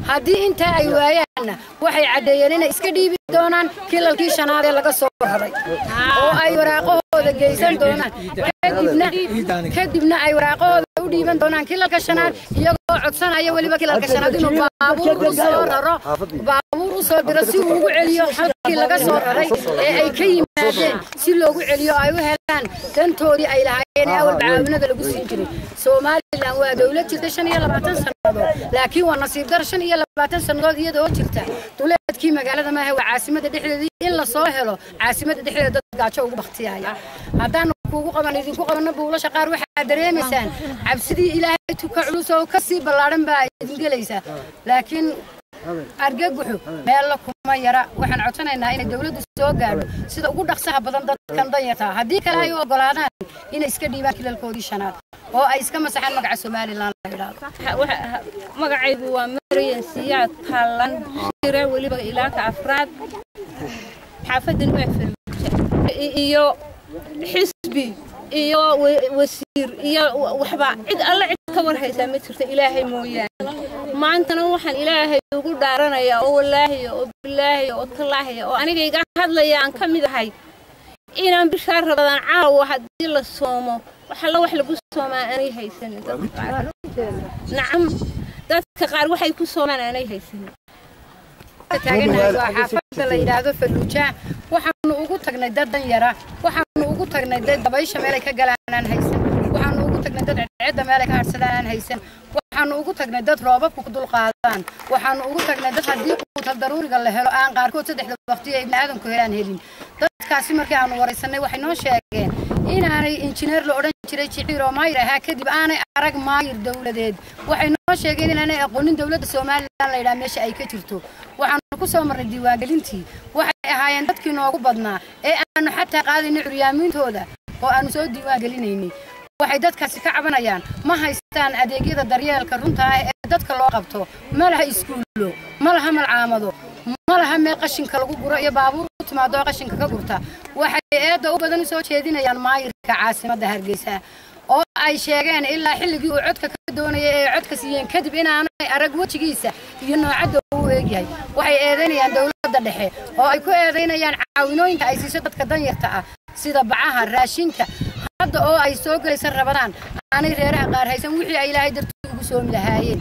haddii intaa ay waayaanna waxay caddeeyeen inay iska dhiibi doonaan kilalkii shanaad ee laga soo raray oo ay waraaqahooda geysan doonaan kadibna kadibna ay waraaqahooda u dhiiban doonaan kilalka shanaad iyagoo codsanaya weliba kilalka shanaad inuu baabuur u soo raro baabuur u soo diro si uu ugu celiyo halkii laga soo raray ee ay ka yimaadeen si loogu celiyo ay u helaan dantoodii ay lahaayeen ee awalba caawinada lagu siin jiray somalilan waa dowlad jirta shan iyo labaatan sannadood laakiin waa nasiib dar shan iyo labaatan sannadood iyadoo jirta duleedkii magaalada maahe waa caasimada dhexdeedii in la soo helo caasimada dhexdeeda dad gaajo ugu baktiyaya haddaan kuugu qaban idinku qabanna buulasha qaar waxaad dareemaysaan cabsidii ilaahay tuka culus oo kasii ballaadhan baa idin gelaysaa laakiin argaguxu meella kuma yara waxaan codsanaynaa inay dowladdu soo gaadho sida ugu dhaqsaha badan dadkan danyarta haddii kale ay u ogolaadaan inay iska dhiibaan kilalkoodii shanaad oo ay iska masaxaan magaca somalilan la yidhaahdo magacaygu waa maryan siyaad taallan shire weliba ilaaka afraad xaafadan waa farmaajo iyo xisbi iyo wasiir iyo waxba cid alle cid ka war haysaa ma jirto ilaahay mooyaane maantana waxaan ilaahay ugu dhaaranayaa oo walaahiya oo bilaahiya oo tallaahiya oo aniga iga hadlaya aan ka mid ahay inaan bishaa rabadaan caawa haddii la soomo waxalla wax lagu soomaa aanay haysanin dadka qaar nacam dadka qaar waxay ku soomaan aanay haysanin taaganahay waa xaafadda la yidhaahdo faluujaa waxaanu ugu tagnay dad danyara waxaanu ugu tagnay dad dabaysha meelay ka galaan aan haysan waxaanu ugu tagnay dad cedcedda meelay ka hadhsadaan aan haysan waxaanu ugu tagnay dad roobabku ku dulqaadaan waxaanu ugu tagnay dad haddii quutal daruuriga la helo aan qaarkood saddexda waqti ay bini'aadanku helaan helin dadkaasi markii aanu waraysanay waxay noo sheegeen inaanay injineer la odhan jiray jiciir oo maayir ahaa kadib aanay arag maayir dowladeed waxay noo sheegeen inaanay aqoonin dowladda somalilan la yidhaha meesha ay ka jirto waxaanu ku soo marnay diiwaangelintii waxay ahaayeen dadkii noogu badnaa ee aanu xataa qaadaynay curyaamiintooda oo aanu soo diiwaangelinaynay waxay dadkaasi ka cabanayaan ma haystaan adeegyada daryeelka runta ah ee dadka loo qabto ma laha iskuullo ma laha malcaamado ma laha meel qashinka lagu guro iyo baabuur u timaado oo qashinka ka gurta waxay eedda u badan u soo jeedinayaan maayirka caasimadda hargeysa oo ay sheegeen ilaa xilligii uu codka ka doonayay ee codka siiyeen kadib inaanay arag wejigiisa iyo noocadda uu eegyahay waxay eedaynayaan dowladda dhexe oo ay ku eedaynayaan caawinooyinka ay siiso dadka danyarta ah sida bacaha raashinka hadda oo ay soo gelaysa rabadaan aanay reeraha qaar haysan wixii ay ilaahay dartii ugu soomi lahaayeen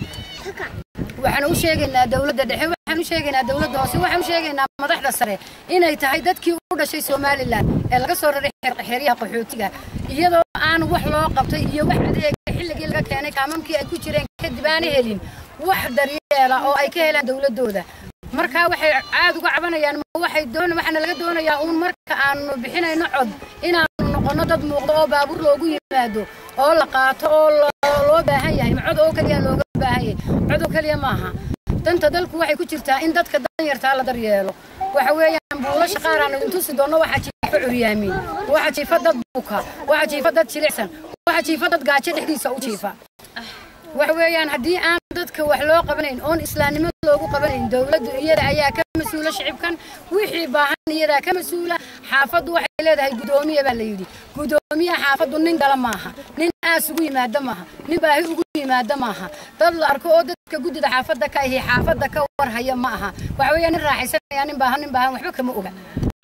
waxaan u sheegaynaa dowladda dhexe waxaan u sheegaynaa dowladda hoose waxaan u sheegaynaa madaxda sare inay tahay dadkii u dhashay somalilan ee laga soo raray xeryaha qaxootiga iyadoo aan wax loo qabtay iyo wax adeega xilligii laga keenay kaamamkii ay ku jireen kadib aana helin wax daryeela oo ay ka helaan dowladdooda markaa waxay caad uga cabanayaan waxay doon waxaana laga doonayaa uun marka aanu bixinayno cod inaanu noqono dad muuqdo oo baabuur loogu yimaado oo la qaato oo loo baahan yahay ma cod oo keliya looga baahan yahay cod oo keliya maaha danta dalku waxay ku jirtaa in dadka danyartaa la daryeelo waxa weeyaan buulasha qaar aanu intusi doonno waxaa jiifa curyaamin waxaa jiifa dad buka waxaa jiifa dad jilicsan waxaa jiifa dad gaajo dhexdiisa u jiifa waxa weeyaan haddii aan dadka wax loo qabanayn oon islaamnimo loogu qabanayn dowladdu iyada ayaa ka mas-uula shicibkan wixii baahan iyadaa ka mas-uula xaafaddu waxay leedahay gudoomiye baa la yidhi gudoomiyaha xaafaddu nin gala maaha nin aas ugu yimaada maaha nin baahi ugu yimaada maaha dad la arko oo dadka guddida xaafadda ka ahi xaafadda ka warhaya ma aha waxa weeyaan nin raaxaysanaya nin baahan nin baahan waxba kama oga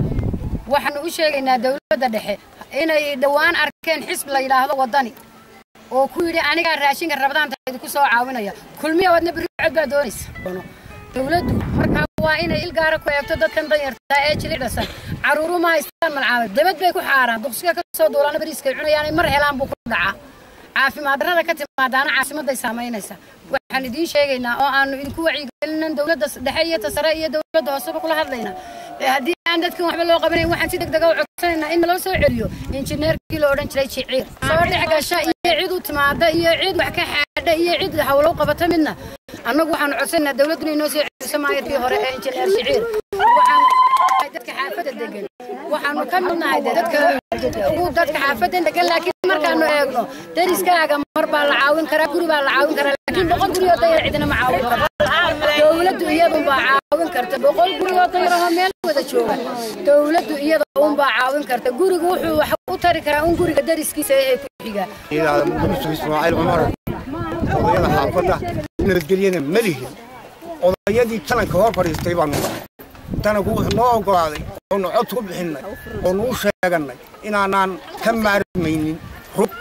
waxaanu u sheegaynaa dowladda dhexe inay dhowaan arkeen xisb la yidhaahdo waddani oo ku yidhi anigaa raashinka rabadaanta idinku soo caawinaya kulmiya wadna berri cod baa doonaysa dowladdu markaa waa inay il gaara ku eegto dadkan danyartaa ee jilicdasan caruuru ma haystaan malcaamad dabad bay ku xaaraan duqsiga ka soo duulaana bariiskay cunayaan mar helaan buu ku dhacaa caafimaad darrada ka timaadaana caasimadday saamaynaysa waxaan idiin sheegaynaa oo aanu idinku wacyigelinin dowladda dhexe iyo tasare iyo dowladda hooseba kula hadlaynaa haddii aan dadkan waxba loo qabanayn waxaan si degdega u codsanaynaa in naloo soo celiyo injineerkii la odhan jiray jiciir soo dhex gasha iyo cid u timaada iyo cid wax ka xaadha iyo cid hawlow qabata midna annagu waxaanu codsanaynaa dowladdu inay noo soo celiso maayarkii hore ee injineer jiciir waxaan dadka xaafadda degan waxaanu ka midnahay dadka ugu dadka xaafadda degan laakiin markaanu eegno deriskaaga mar baa la caawin karaa guri baa la caawin karaa laakiin boqol guri oo dayar cidina ma caawin karo dowladdu iyadun baa caawin karta boqol guri oo dayar oo meel wada jooga dowladdu iyada un baa caawin karta gurigu wuxuu wax u tari karaa un guriga deriskiisa ee ku xiga ismaaciil cumar odayada xaafadda nabadgelyana ma lihin odayadii jalanka hor fadhiistay baanu nahay tananku wuxuu noo oggolaaday oonu cod ku bixinnay oonu u sheegannay inaanaan ka maarmaynin rug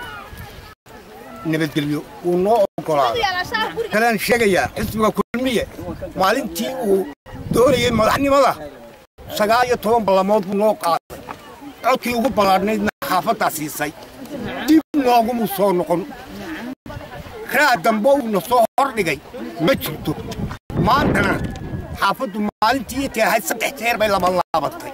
nabadgelyo wuu noo oggolaaday kalaan sheegayaa xisbiga kulmiye maalintii uu doonayey madaxnimada sagaal iyo toban ballamood buu noo qaaday codkii ugu ballaadhnaydna xaafaddaa siisay dib noogumu soo noqon raa dambe uuna soo hordhigay ma jirto maantana xaafaddu maalintii intay ahayd saddex jeer bay laba laabatay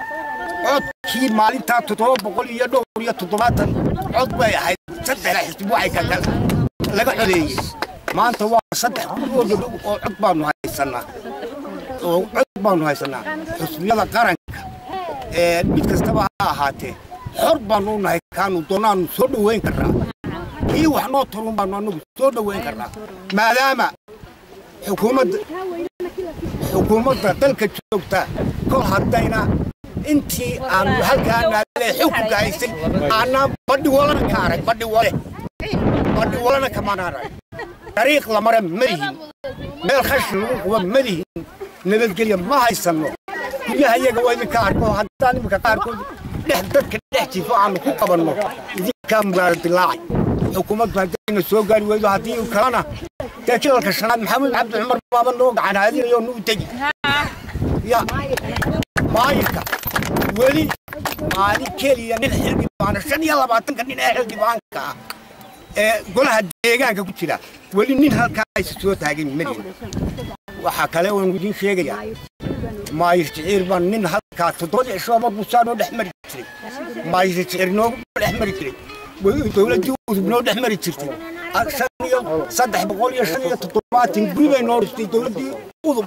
codkii maalintaa toddoba boqol iyo dhowr iyo toddobaatan cod bay ahayd saddexda xisbi waxay ka kale laga codeeyey maanta waa saddex gurigooda dhow oo cod baanu haysannaa oo cod baanu haysannaa xusbiyada qaranka ee mid kastaba ha ahaatee xor baanu u nahay kaanu doonaanu soo dhoweyn karnaa kii wax noo tarun baanu annagu soo dhoweyn karnaa maadaama xukuumadda xukuumadda dalka joogta kol haddayna intii aanu halkaa naadee xukunka haysay aanaan badhi walana ka arag badhi wale badhi walana kamaan arag dariiq lamare ma lihin meel khashin lagu quba ma lihin nabadgelya ma haysanno guryaha iyaga waa idinka arko haddaan iminka qaarkood dhex dadka dhex jifo aanu ku qabanno idinkaa mugaara dilaacay xukuumaddu haddayna soo gaari weydo haddii kalena dee jilalka shanaad maxamed cabdi cumar baaba noo gacan haadinayo nuu tegi ya maayirka weli maalin keliya nin xildhibaana shan iyo labaatanka nin ee xildhibaanka ah ee golaha deegaanka ku jira weli nin halkaa aysa soo taagin madiin waxaa kale oon idiin sheegayaa maayir jiciir baa nin halkaa toddobadii cishooba busaa noo dhex mari jiray maayir jiciir noogu dhex mari jiray dowladdii udub noo dhex mari jirtay shan iyo saddex boqol iyo shan iyo toddobaatan guri bay noo dhistay dowladdii udub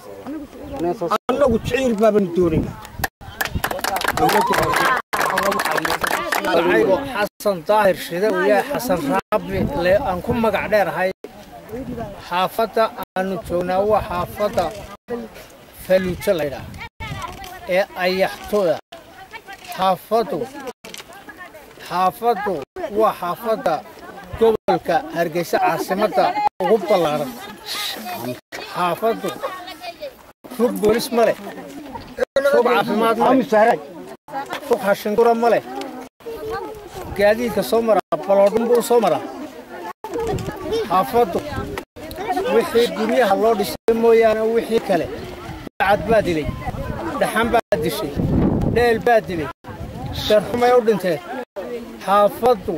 annagu jiciir baabanu doonaynaa magacaygu xasan daahir shide uu yahay xasan raabi le aan ku magac dheerahay xaafadda aanu joognaa waa xaafadda faluujo laydhaah ee ayaxtooda xaafaddu xaafaddu waa xaafadda gobolka hargeysa caasimadda ugu ballaaran xaafaddu rug boolis ma leh rug caafimaad ma leh rug hashingura ma leh gaadiidka soo maraa baloodhun buu soo maraa xaafaddu wixii guryaha loo dhisay mooyaane wixii kale bacad baa dilay dhaxan baa dishay dheel baa dilay darxumay u dhinteen xaafaddu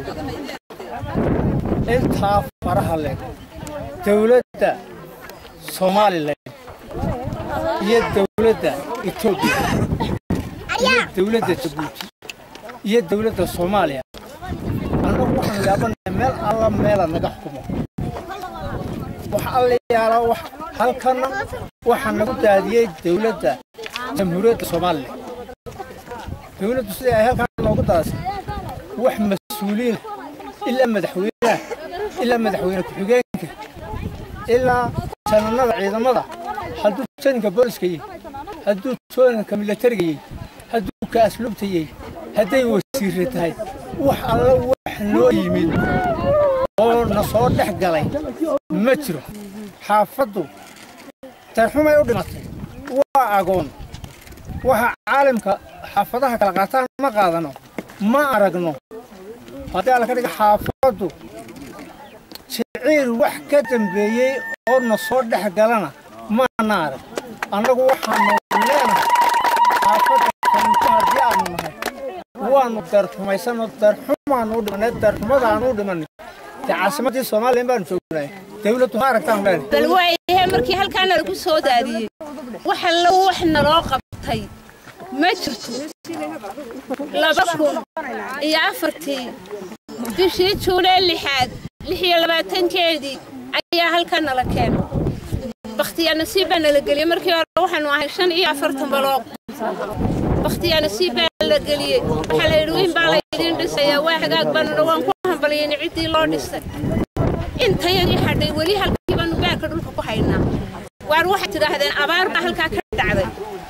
intaa faraha leg dawladda somalilan iyo dawladda etoobiya iyo dawladda jabuuti iyo dawladda soomaaliya annagu waxaanu yaabanahay meel alla meela naga xukumo wax alla yaala wax halkana waxaa nagu daadiyey dawladda jamhuuriyadda soomaaliya dawladdu sidai ay halkan noogu daadisay wax mas-uuliina ilaa madaxweynaha ilaa madaxweyne ku-xigeenka ilaa jananada ciidamada hadduu janinka booliska yahy hadduu jooninka milatariga yahy hadduu ka asluubta yahy hadday wasiirra tahay wax alla wax noo yimid oo na soo dhex galay ma jiro xaafaddu darxumay u dhimatay waa agoon waxa caalamka xaafadaha kala qaataan ma qaadano ma aragno haddii alla ka dhiga xaafaddu jiciir wax ka dambeeyey oo na soo dhex galana maana arag annagu waxaanu leenahay xaafadda kanto haddii aanu nahay waanu darxumaysanoo darxumaanu u dhimanay darxumadaanu u dhimanay dee caasimaddii soomaaliya baanu joognay dawladdu ha aragtaan leenahay bal waayahe markii halkaana lagu soo daadiyey wax alla wax naloo qabtay ma jirto laba kun iyo afartii bishii juunee lixaad lix iyo labaatankeedii ayaa halkan nala keenay bakhtiyaa nasiib baa nala geliyey markii hore waxaanu ahay shan iyo afartan baloog bakhtiyaa nasiib baa la geliyey waxaa la yidhi weyn baa laydiin dhisayaa waa hagaag baanuna waan ku hambaliyeyna ciddii loo dhisay intayadii hadhay weli halkii baanu baarka dhulka ku haynaa waar waxay tidhaahdeen abaar baa halkaa ka dhacday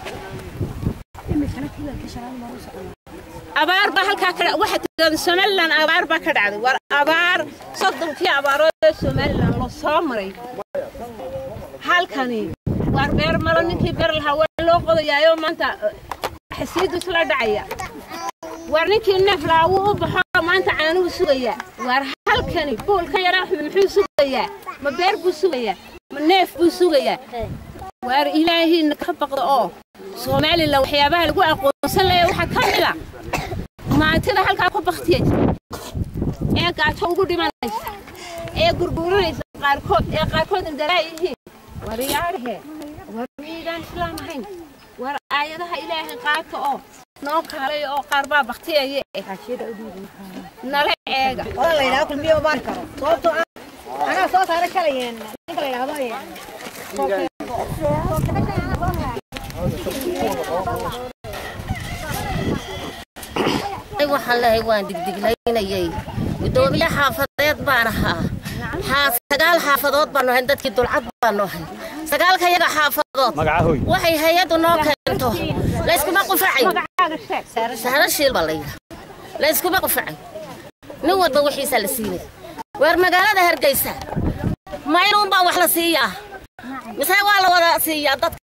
abaar baa halkaa ka waxay tidhahdeen somalilan abaar baa ka dhacday war abaar soddonkii abaarood ee somalilan loo soo maray halkani waar beer malo ninkii beer lahaa waa loo qodayaayo maanta xasiidu isla dhacaya waar ninkii neef lahaa wuu u baxo maanta caanuhu sugayaa waar halkani buulka yara muxuu sugayaa ma beer buu sugayaa ma neef buu sugayaa waar ilaahiina ka baqda oo somalilan waxyaabaha lagu aqoonsan laya waxaa ka mid a maantida halkaa ku baktiyaysa ee gaajo ugu dhimanaysa ee gurguuranaysa qaarkood ee qaarkood indaraa yihiin war yaadhe war miidaan islaam ahayn war aayadaha ilaahay qaata oo noo kaalay oo qaar baa baktiyaya nala eega odan la yidhahdo kulmiye uma arki karo sababtoo ah anaa soo saara kalayeen ninka la yidhahdo waxaan lehay waan digdiglaynayay gudoomiye xaafadeed baan ahaa sagaal xaafadood baanu ahayn dadkii dulcad baanu ahay sagaalka yaga xaafadood waxay hay-addu noo keento layskuma qufacay sahro shiil baa layidha layskuma qufacay nin walba wixiisaa la siinay waar magaalada hargeysa maynuun baa wax la siiyaa mise waa la wada siiyaa dadka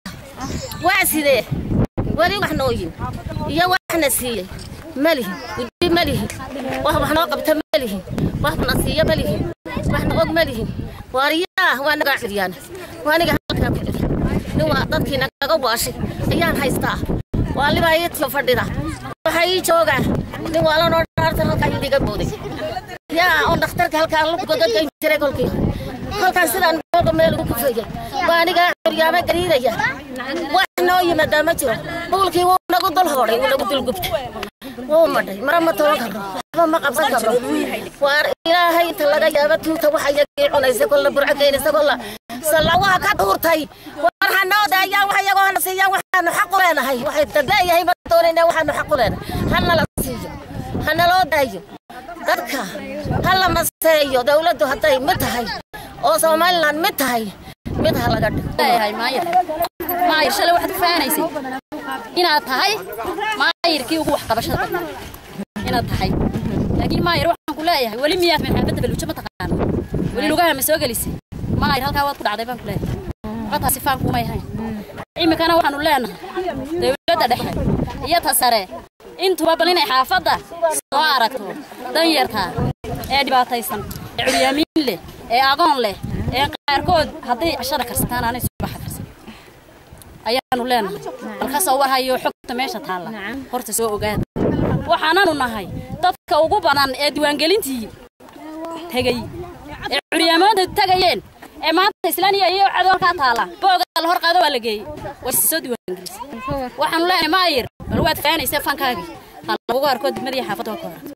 waa sidee weli wax nooyin iyo waxna siiyey malihin guddi malihin wax wax noo qabta malihin waxna siiya malihin waxna og malihin waariyaa waa nagaa ciryaan waa aniga halkaa ku jira nin waa dadkii nagaga waashay ayaan haystaa waa libaa ii tiyo fadhida waxaa ii joogaa nin waa lanoo dhaarta halkaa idiga booday yaa oo dhakhtarka halkaa lugoga geyn jiray kolkii halkaan sidaan googa meel ugu kufayay waa anigaa curyaama gariidaya wax noo yimaadaa ma jiro buulkii wuu nagu dul hoodhay wuu nagu dul gubtay wuu madhay mara ma toban karno waxba ma qabsan karno waar ilaahay inta laga yaaba tuuta waxa iyagii cunaysa kolla burco geynaysa kolla sallawaha ka dhuurtay war ha noo daayaan wax iyagoo hana siiyaan waxaanu xaq u leenahay waxay dadeeyahay ma doonayna waxaanu xaq u leenahay hana la siiyo hana loo daayo dadka ha la maseeyo dowladdu hadday mid tahay oo somalilan mid tahay mid ha laga dhigo leeyahay maayir maayir shalay waxaad ku faanaysay inaad tahay maayirkii ugu waxqabashada badnaa inaad tahay laakiin maayir waxaan ku leeyahay weli miyaad maxaafadda baluujo ma taqaano weli lugaha ma soo gelisay maayir halkaa waad ku dhacday baan ku leeyahay waqataasi faan kumay hayn iminkana waxaanu leenahay dowladda dhexe iyo ta sare intuba bal inay xaafadda soo aragto danyarta ee dhibaataysan ee curyaamiin leh ee aqoon leh ee qaarkood hadday cashada karsataan aanay subaxa karsan ayaanu leenahay bal ka soo warhayo xogta meesha taalla horta soo ogaada waxaananu nahay dadka ugu badan ee diiwaangelintii tegey ee curyaamooda tegayeen ee maanta islaaniya iyo cadoolkaa taalla booga la hor qaado waa la geeyey way soo diiwaangelisay waxaanu leenahay maayir bal waad faanaysee fankaagii ha lagugu arko degmadii xaafadda ka hor